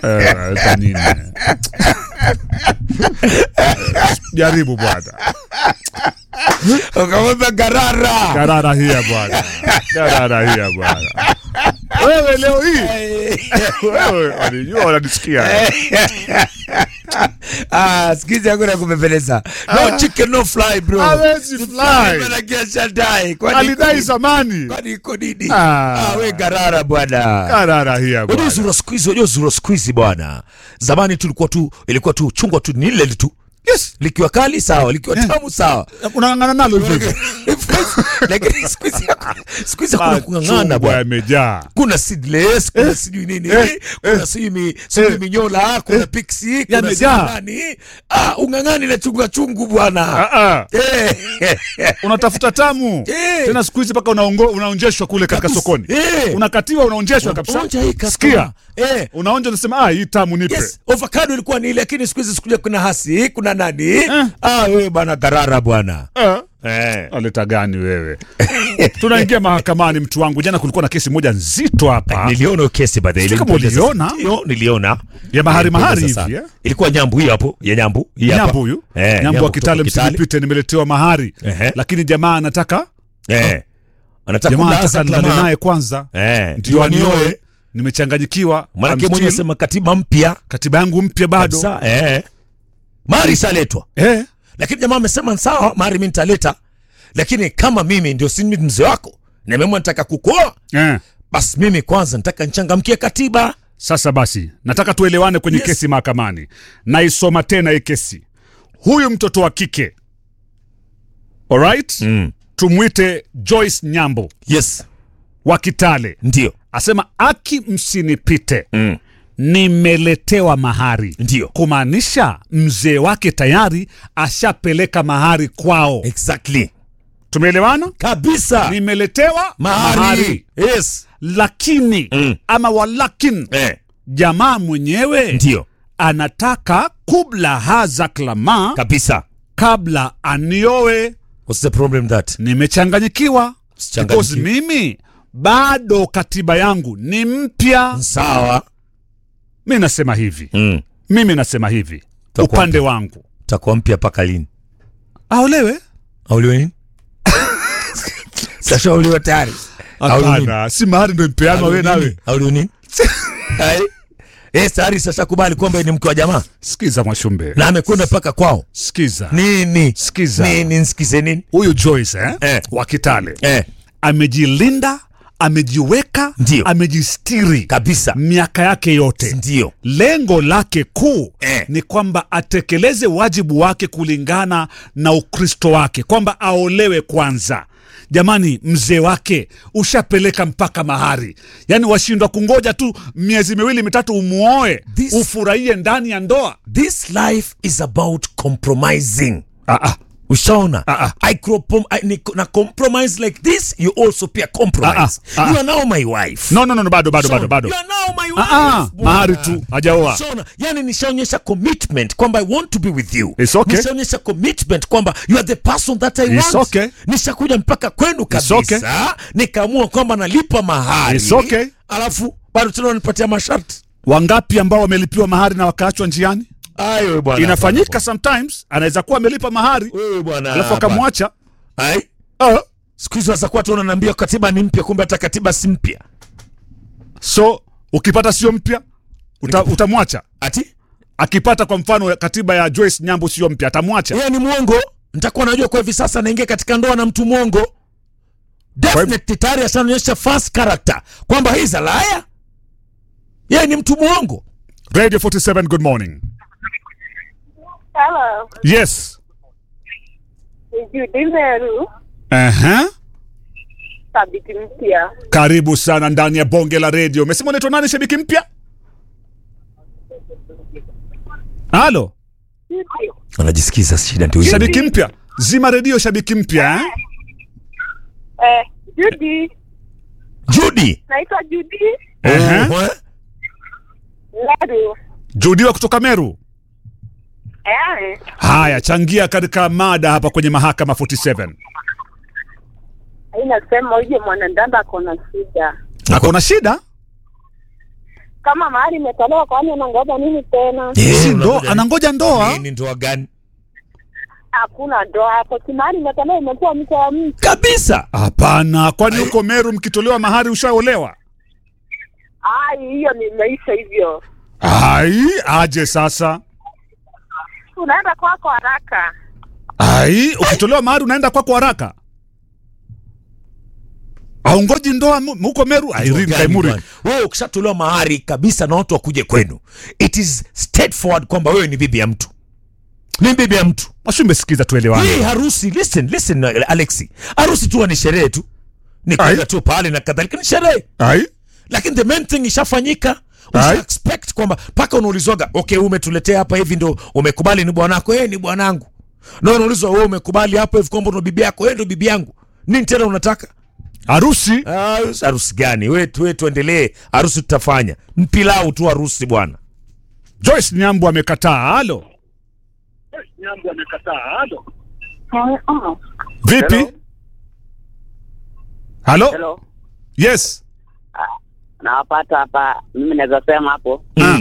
Eh, leta nini? Jaribu bwana. Ukamwambia garara. Garara hia bwana. Garara hia bwana. Wewe leo hii wewe walijua wananisikia. Ah, sikizi yangu na kumependeza. No chicken no fly bro. Hawezi fly. Manakia shadai. Kwani Alidai zamani. kwani iko nini? Ah. Ah, we garara bwana. Garara hia Unajua bwana. zuro siku hizi, unajua zuro siku hizi bwana. Zamani tulikuwa tu ilikuwa tu chungwa tu ni lile tu. Yes. Likiwa kali sawa, likiwa tamu sawa. Unang'ang'ana nalo hivyo hivyo. Lakini siku hizi hakuna- siku hizi hakuna kung'ang'ana Machungwa bwana. yamejaa. kuna seedless kuna sijui nini eh, kuna sijui mi- sijui eh, minyola kuna pixi kuna Yamejaa. sijui nani ah ung'ang'ani na chunga chungu bwana Ah, ah. Eh, Unatafuta tamu. Eh. Tena siku hizi mpaka unaongo- unaonjeshwa kule katika Kabisa. sokoni. Eh. Unakatiwa unaonjeshwa kabisa. Onja hii customer. Sikia. eh Unaonja unasema ah hii tamu nipe. Yes, avocado ilikuwa ni ile lakini siku hizi sikuja kuna hasi kuna nani Eh. ah wewe bwana garara bwana Ah. eh Aleta gani wewe? Tunaingia mahakamani mtu wangu. Jana kulikuwa na kesi moja nzito hapa. niliona hiyo kesi by the way, Sijui kama ilinipendeza. uliona. Ndio, niliona Ya mahari Ilinipendeza mahari sana. hivi, eh? ilikuwa nyambu hii hapo ya nyambu hii hapa. Nyambu huyu. eh, Nyambu wa kutoka Kitale msinipite nimeletewa mahari. Ehe. Lakini jamaa anataka eh anataka jamaa kumlaza anataka nilale Clement. naye kwanza. eh Ndio anioe anioe. Nimechanganyikiwa. Manake I'm mwenye still- sema katiba mpya katiba yangu mpya bado. kabisa, eh. Mari ishaletwa, Eh. lakini jamaa amesema sawa, mari mimi nitaleta, lakini kama mimi ndio si mimi mzee wako na mimi nataka kukuoa, Eh. basi mimi kwanza nataka nichangamkie katiba. Sasa basi, nataka tuelewane kwenye Yes. kesi mahakamani. Naisoma tena hii kesi. Huyu mtoto wa kike alright, Mm. tumwite Joyce Nyambo Yes, wa Kitale, ndio asema aki msinipite, mm. nimeletewa mahari, ndio kumaanisha mzee wake tayari ashapeleka mahari kwao. exactly Tumeelewana? kabisa, Nimeletewa mahari. mahari, Yes, lakini Mm. ama walakin eh, jamaa mwenyewe ndio anataka kubla haza klama kabisa. kabla anioe. What's the problem that? Nimechanganyikiwa because Usichanganyikiwe. mimi bado katiba yangu ni mpya. Sawa, Mi nasema hivi, mm. mimi nasema hivi Utakuwa upande wangu takuwa mpya mpaka lini? aolewe. Auliwe nini? Sasa auliwe tayari. Auliwe nini? Hapana, si mahari ndo mpeanwa we nawe. Auliwe nini? Ai. Eh, tayari sasa kubali kwamba ni mke wa jamaa Sikiza Mwashumbe, na amekwenda mpaka kwao. sikiza Nini? Sikiza. Nini nisikize nini? huyu Joyce eh? Eh. wa Kitale Eh, amejilinda, amejiweka, Ndio. amejistiri kabisa. miaka yake yote. Ndio. lengo lake kuu Eh. ni kwamba atekeleze wajibu wake kulingana na ukristo wake kwamba aolewe kwanza jamani mzee wake ushapeleka mpaka mahari yaani washindwa kungoja tu miezi miwili mitatu umuoe This- ufurahie ndani ya ndoa This life is about compromising. ah, ah. Ushaona? Ah, ah. I, comprom I, ni, na compromise like this, you also pia compromise. Ah, ah, ah. You are now my wife. no, no, no, no, bado bado bado Ushaona? bado You are now my wife. Ah, ah, bwana. mahari tu hajaoa Ushaona? yani nishaonyesha commitment kwamba i want to be with you It's okay. nishaonyesha commitment kwamba you are the person that i It's want okay. nishakuja mpaka kwenu It's kabisa okay. nikaamua kwamba nalipa mahari It's okay. alafu bado tena wanipatia masharti wangapi ambao wamelipiwa mahari na wakaachwa njiani ayo bwana inafanyika sometimes anaweza kuwa amelipa mahari wewe bwana alafu akamwacha ai ah. siku hizo watakuwa tu wananiambia katiba ni mpya kumbe hata katiba si mpya so ukipata sio mpya uta, utamwacha ati akipata kwa mfano katiba ya Joyce Nyambo sio mpya atamwacha yeye ni mwongo nitakuwa najua kwa hivi sasa naingia katika ndoa na mtu mwongo definitely tayari ashaonyesha first character kwamba he is a liar yeye ni mtu mwongo Radio 47 good morning Hello, yes ni Judy Meru, Aha. shabiki mpya. karibu sana ndani ya bonge la radio umesema unaitwa nani shabiki mpya halo anajisikiza shida ndio hiyo. shabiki mpya zima redio shabiki mpya eh? Eh, Judy, Judy naitwa Judy Aha. Oh, eh? Meru. judiwa kutoka meru Eh, haya changia katika mada hapa kwenye mahakama 47 inasema uje mwanadada ako na shida, ako na shida kama mahali imetolewa, kwani anangoja nini tena? Eh, si ndo unangoja anangoja ndoa nini ndoa gani Hakuna ndoa hapo, si mahali imetolewa, imekuwa mke wa mtu. kabisa hapana kwani huko meru mkitolewa mahari ushaolewa Ai, hiyo nimeisha hivyo. ai aje sasa Unaenda kwako haraka. ai ukitolewa mahari unaenda kwako haraka aungoji ndoa mu- huko meru airini Gani kaimuri bwana? wewe ukishatolewa mahari kabisa na watu wakuje kwenu it is straightforward kwamba wewe ni bibi ya mtu ni bibi ya mtu wasimbesikiza tuelewane hii harusi listen listen uh, alexi harusi tu ni sherehe tu ni kwenda Ai. tu pale na kadhalika ni sherehe ai lakini the main thing ishafanyika Ai. Usha expect kwamba mpaka unaulizwaga okay umetuletea hapa hivi ndo umekubali ni bwanako yeye ni bwanangu na unaulizwa wewe umekubali hapo hivi kwamba ndo bibi yako yeye ndo bibi yangu nini tena unataka harusi Ah, harusi gani we tu- we tuendelee harusi tutafanya mpilau tu harusi bwana joyce nyambu amekataa halo vipi Hello? halo Hello. yes Nawapata hapa, mimi naweza sema hapo Ah.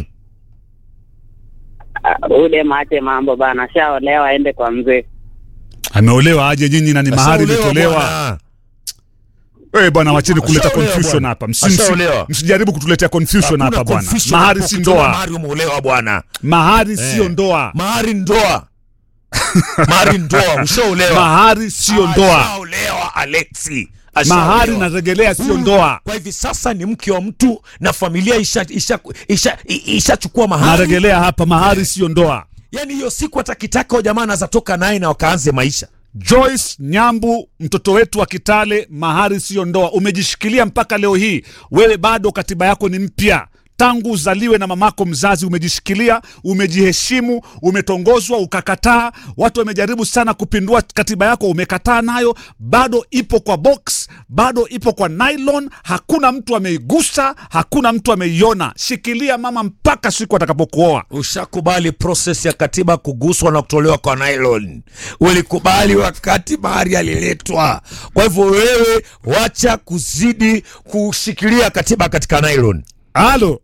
ah, ude mache mambo bana, shaolewa aende kwa mzee. ameolewa aje nyinyi na ni mahari Ashaolewa ilitolewa bwana. Eh bwana wacheni kuleta Ashaolewa confusion bwana. hapa Msi- msi- Ashaolewa. msijaribu kutuletea confusion Hakuna hapa bwana confusion mahari hapo, si ukitoa ndoa mahari umeolewa bwana mahari sio ndoa mahari ndoa mahari ndoa ushaolewa mahari sio ndoa Ashaolewa Alexi Ashaolewa. mahari naregelea sio ndoa kwa hivi sasa ni mke wa mtu na familia ishachukua isha, isha, isha ishachukua mahari naregelea hapa mahari sio ndoa yani hiyo siku atakitaka jamaa anaweza toka naye na wakaanze maisha Joyce Nyambu, mtoto wetu wa Kitale, mahari siyo ndoa. Umejishikilia mpaka leo hii, wewe bado katiba yako ni mpya. Tangu uzaliwe na mamako mzazi, umejishikilia, umejiheshimu, umetongozwa, ukakataa. Watu wamejaribu sana kupindua katiba yako, umekataa nayo, bado ipo kwa box, bado ipo kwa nylon. Hakuna mtu ameigusa, hakuna mtu ameiona. Shikilia mama mpaka siku atakapokuoa. ushakubali proses ya katiba kuguswa na kutolewa kwa nylon ulikubali wakati mahari aliletwa kwa hivyo wewe wacha kuzidi kushikilia katiba katika nylon Halo,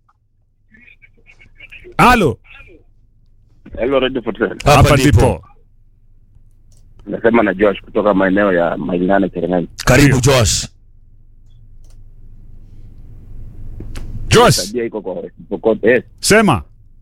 halo, Hello Radio Fortress. hapa ndipo Nasema na Josh kutoka maeneo ya Maingane Cherengani. karibu josh Josh, Tabia iko kwa popote. Yes. sema.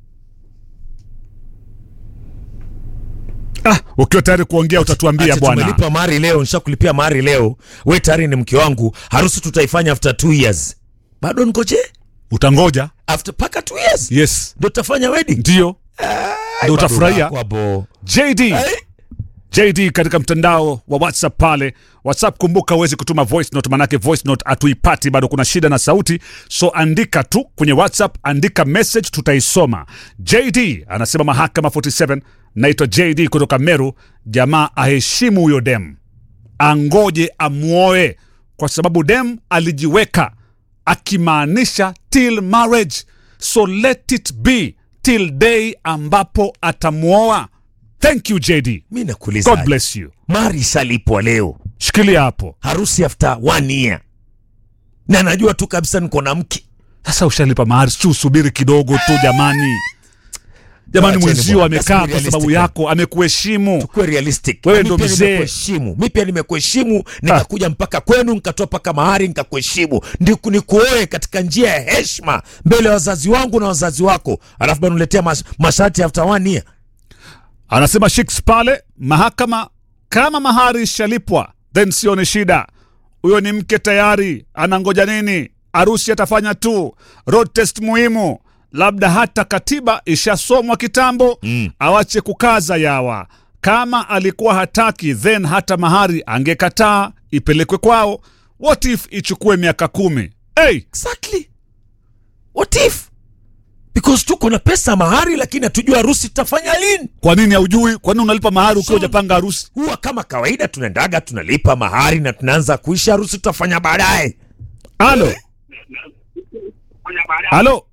Ah, ukiwa tayari kuongea utatuambia Ati bwana. tumelipa mahari leo nishakulipia mahari leo we tayari ni mke wangu harusi tutaifanya after two years bado nikoje Utangoja? after paka two years Yes, ndo tutafanya wedding ndio ndio utafurahia. Kwa bo. JD JD katika mtandao wa WhatsApp pale WhatsApp, kumbuka uwezi kutuma voice note, manake voice note hatuipati bado, kuna shida na sauti, so andika tu kwenye WhatsApp, andika message, tutaisoma. JD anasema mahakama 47, naitwa JD kutoka Meru. Jamaa aheshimu huyo dem, angoje amwoe, kwa sababu dem alijiweka akimaanisha till marriage, so let it be till day ambapo atamwoa. Thank you JD. mi nakuuliza God bless you. mari ishalipwa leo Shikilia hapo. harusi after one year na najua tu kabisa niko na mke Sasa ushalipa mahari, si usubiri kidogo tu jamani. Jamani, Acheni mwenzio bwana. amekaa Let's be kwa sababu realistic. yako, amekuheshimu. tukue realistic Wewe Na mi ndo pia mzee. nimekuheshimu mi pia nimekuheshimu nikakuja mpaka kwenu nikatoa mpaka mahari nikakuheshimu Ndiku- nikuoe katika njia ya heshima mbele ya wazazi wangu na wazazi wako alafu bado niletea mas, masharti after one year Anasema Shiks pale mahakama, kama mahari ishalipwa then sio ni shida. Huyo ni mke tayari, anangoja nini? Harusi atafanya tu, road test muhimu, labda hata katiba ishasomwa kitambo. mm. Awache kukaza yawa. Kama alikuwa hataki then hata mahari angekataa ipelekwe kwao. What if ichukue miaka kumi? Hey, exactly what if because tuko na pesa mahari lakini hatujua harusi tutafanya lini kwa nini haujui? Kwa nini unalipa mahari ukiwa So- hujapanga harusi? huwa kama kawaida tunaendaga tunalipa mahari na tunaanza kuishi harusi tutafanya baadaye Halo, halo,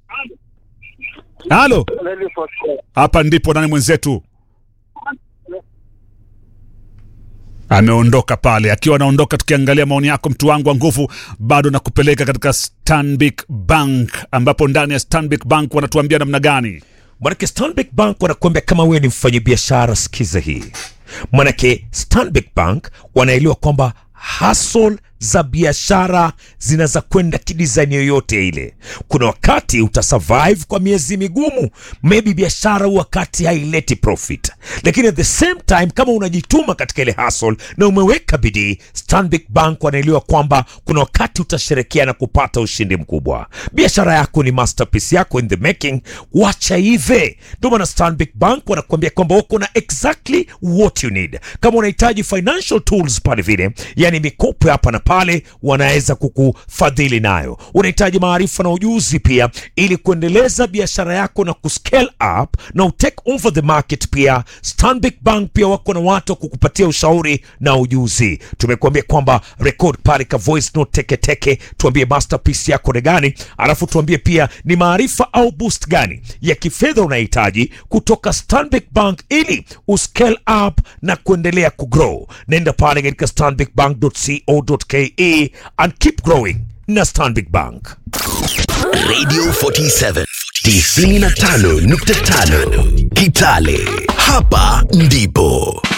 halo. Radio Fortress. hapa ndipo nani mwenzetu ameondoka pale. Akiwa anaondoka, tukiangalia maoni yako, mtu wangu wa nguvu, bado nakupeleka katika Stanbic Bank, ambapo ndani ya Stanbic Bank wanatuambia namna gani? Manake Stanbic Bank wanakuambia kama wewe ni mfanyabiashara, sikiza hii. Manake Stanbic Bank wanaelewa kwamba hustle za biashara zinaweza kwenda kidesign yoyote ile. Kuna wakati utasurvive kwa miezi migumu, maybe biashara huu wakati haileti profit, lakini at the same time kama unajituma katika ile hustle na umeweka bidii, Stanbic Bank wanaelewa kwamba kuna wakati utasherekea na kupata ushindi mkubwa. Biashara yako ni masterpiece yako in the making, wacha ive. Ndio maana Stanbic Bank wanakuambia kwamba wako na exactly what you need. Kama unahitaji financial tools pale vile, yani mikopo hapa na pale, wanaweza kukufadhili nayo. Unahitaji maarifa na ujuzi pia, ili kuendeleza biashara yako na kuscale up na utake over the market. Pia Stanbic Bank pia wako na watu wa kukupatia ushauri na ujuzi. Tumekuambia kwamba record pale ka voice note teke teke, tuambie masterpiece yako ni gani, alafu tuambie pia ni maarifa au boost gani ya kifedha unahitaji kutoka Stanbic Bank ili uscale up na kuendelea kugrow. Nenda pale katika stanbicbank.co.ke and keep growing na Stanbic Bank. Radio 47 95.5 Kitale. Hapa ndipo